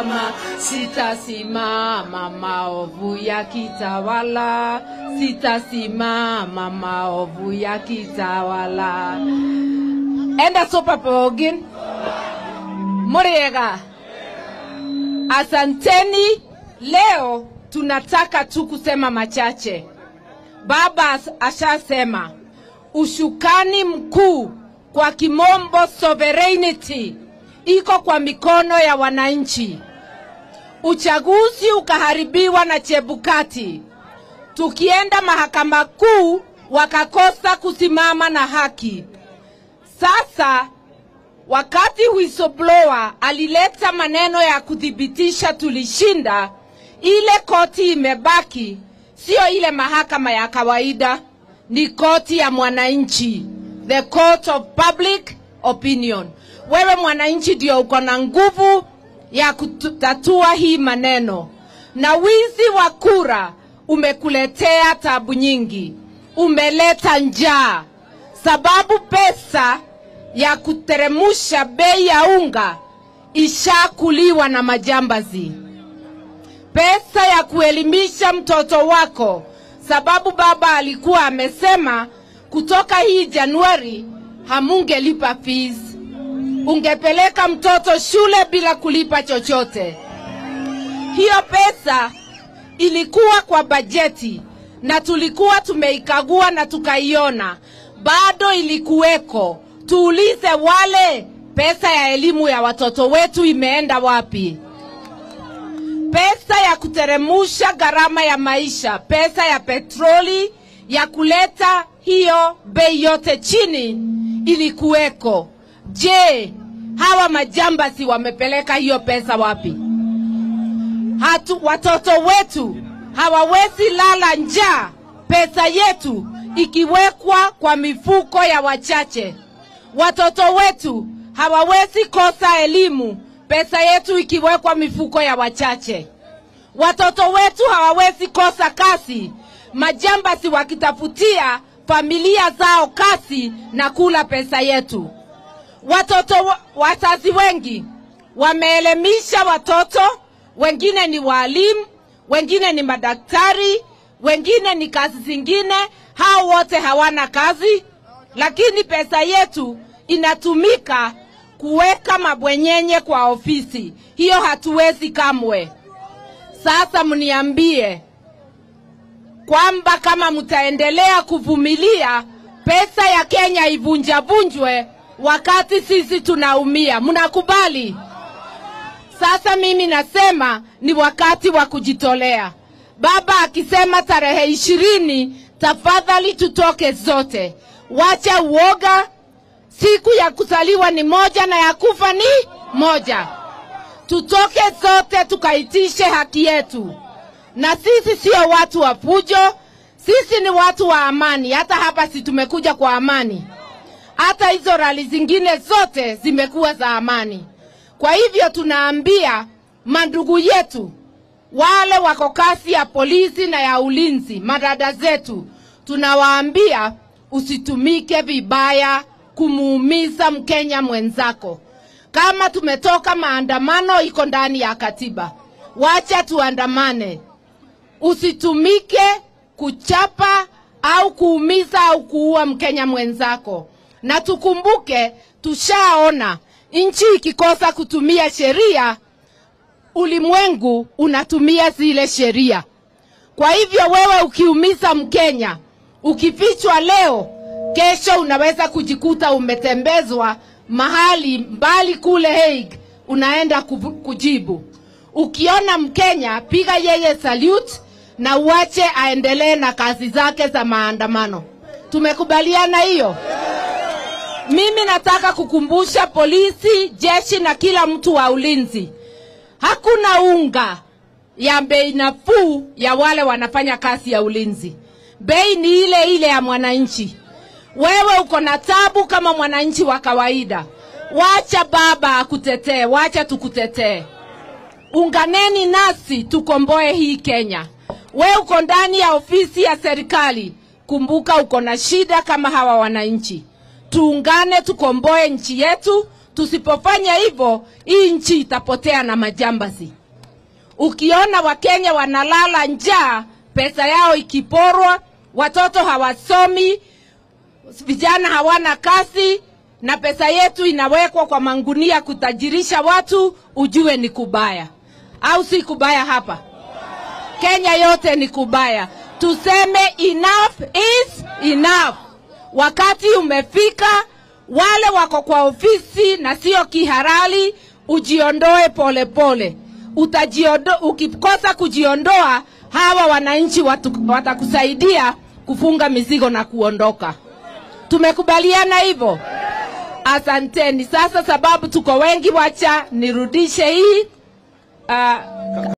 sitasimama, sitasimama maovu yakitawala, sitasimama maovu yakitawala. Enda sopa pogin. Muriega. Asanteni. Leo tunataka tu kusema machache. Baba as- ashasema ushukani mkuu kwa kimombo sovereignty iko kwa mikono ya wananchi. Uchaguzi ukaharibiwa na Chebukati, tukienda mahakama kuu wakakosa kusimama na haki. Sasa wakati whistleblower alileta maneno ya kuthibitisha tulishinda, ile koti imebaki, sio ile mahakama ya kawaida, ni koti ya mwananchi, the court of public opinion. Wewe mwananchi ndio uko na nguvu ya kutatua hii maneno, na wizi wa kura umekuletea tabu nyingi, umeleta njaa, sababu pesa ya kuteremusha bei ya unga ishakuliwa na majambazi. Pesa ya kuelimisha mtoto wako, sababu baba alikuwa amesema kutoka hii Januari hamungelipa fees, ungepeleka mtoto shule bila kulipa chochote. Hiyo pesa ilikuwa kwa bajeti na tulikuwa tumeikagua na tukaiona bado ilikuweko. Tuulize wale, pesa ya elimu ya watoto wetu imeenda wapi? Pesa ya kuteremusha gharama ya maisha, pesa ya petroli ya kuleta hiyo bei yote chini ilikuweko. Je, hawa majambasi wamepeleka hiyo pesa wapi? Hatu, watoto wetu hawawezi lala njaa, pesa yetu ikiwekwa kwa mifuko ya wachache. Watoto wetu hawawezi kosa elimu, pesa yetu ikiwekwa mifuko ya wachache. Watoto wetu hawawezi kosa kazi, majambasi wakitafutia familia zao kazi na kula pesa yetu. Watoto wa- wazazi wengi wameelimisha watoto, wengine ni walimu, wengine ni madaktari, wengine ni kazi zingine. Hao wote hawana kazi, lakini pesa yetu inatumika kuweka mabwenyenye kwa ofisi. Hiyo hatuwezi kamwe. Sasa mniambie kwamba kama mtaendelea kuvumilia pesa ya Kenya ivunjavunjwe wakati sisi tunaumia, mnakubali? Sasa mimi nasema ni wakati wa kujitolea. Baba akisema tarehe ishirini, tafadhali tutoke zote, wacha uoga. Siku ya kuzaliwa ni moja na ya kufa ni moja. Tutoke zote tukaitishe haki yetu, na sisi sio watu wa fujo, sisi ni watu wa amani. Hata hapa si tumekuja kwa amani, hata hizo rali zingine zote zimekuwa za amani. Kwa hivyo tunaambia mandugu yetu wale wako kasi ya polisi na ya ulinzi, madada zetu, tunawaambia usitumike vibaya kumuumiza Mkenya mwenzako. Kama tumetoka maandamano, iko ndani ya katiba, wacha tuandamane. Usitumike kuchapa au kuumiza au kuua Mkenya mwenzako, na tukumbuke, tushaona nchi ikikosa kutumia sheria, ulimwengu unatumia zile sheria. Kwa hivyo wewe ukiumiza Mkenya, ukifichwa leo, kesho unaweza kujikuta umetembezwa mahali mbali kule Hague, unaenda kubu- kujibu. Ukiona Mkenya, piga yeye salute na uache aendelee na kazi zake za maandamano. Tumekubaliana hiyo? Mimi nataka kukumbusha polisi, jeshi na kila mtu wa ulinzi, hakuna unga ya bei nafuu ya wale wanafanya kazi ya ulinzi. Bei ni ile ile ya mwananchi. Wewe uko na tabu kama mwananchi wa kawaida, wacha baba akutetee, wacha tukutetee. Unganeni nasi tukomboe hii Kenya. We uko ndani ya ofisi ya serikali, kumbuka uko na shida kama hawa wananchi. Tuungane tukomboe nchi yetu, Tusipofanya hivyo, hii nchi itapotea na majambazi. Ukiona Wakenya wanalala njaa, pesa yao ikiporwa, watoto hawasomi, vijana hawana kazi, na pesa yetu inawekwa kwa mangunia kutajirisha watu, ujue ni kubaya, au si kubaya? Hapa Kenya yote ni kubaya. Tuseme enough is enough. Wakati umefika, wale wako kwa ofisi na sio kihalali, ujiondoe polepole pole. Utajiondo, ukikosa kujiondoa, hawa wananchi watu, watakusaidia kufunga mizigo na kuondoka. Tumekubaliana hivyo? Asanteni. Sasa sababu tuko wengi, wacha nirudishe hii uh,